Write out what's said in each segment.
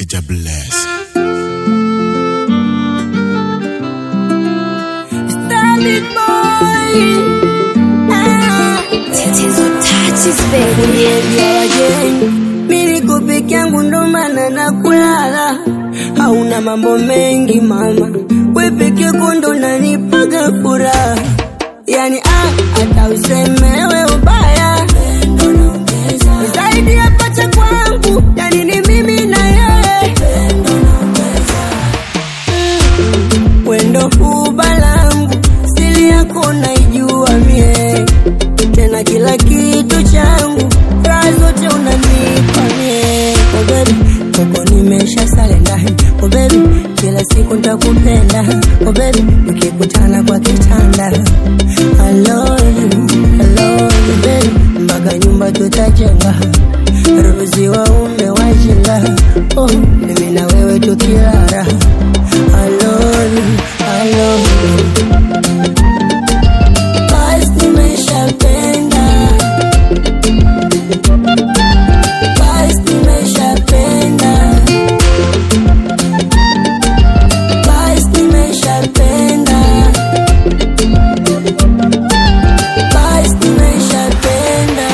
Major Bless. Starlit boy. Ah. Tatizo touches baby. Kuambia wageni, mi niko peke yangu ndo maana na kulala. Hauna mambo mengi mama, we peke yako ndo nanipaga furaha. Yani ah, hata usemewe ubaya zaidi ya pacha kwangu, yani ni mimi na yeye wendo huba langu, siri yako naijua mie, tena kila kitu changu, raha zote unanipa mie. Oh baby, koko nimesha sale ndani. Oh baby, kila siku nitakupenda. Oh baby, ukikutana kwa kitanda. I love you, I love you baby, mpaka nyumba tutajenga. Ruzi waume wajinga. Oh, mimi na wewe tukilala. I love you, I love you. Basi nimeshapenda. Basi nimeshapenda. Basi nimeshapenda. Basi nimeshapenda.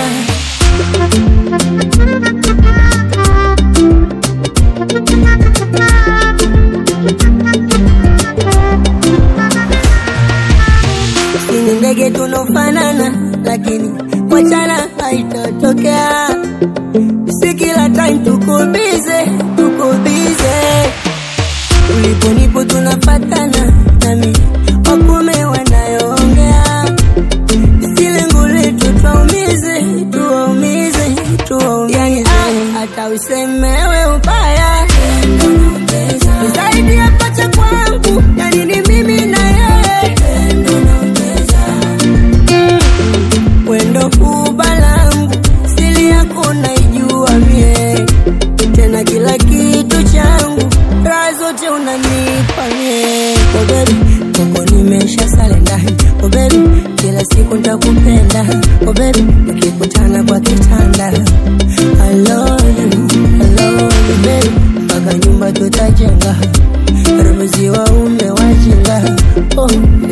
Sini ndege tunofanana, lakini wachana haitatokea. Si kila time tuko bize, tuko bize. Ulipo nipo tunafatana, nami wakume wanayoongea. Si lengo letu tuwaumize, tuwaumize, tuwaumize. Yani, ah, hata usemewe ubaya zaidi ya pacha kwangu, yani ni mimi na yeye wendo huba langu, siri yako naijua mie, tena kila kitu changu, raha zote unanipa mie. Oh baby, koko nimesha sale ndani. Oh baby, kila siku nitakupenda. Oh baby, ukikutana kwa kitanda. I love you, I love you baby, mpaka nyumba tutajenga. Ruzi waume wajinga. Oh,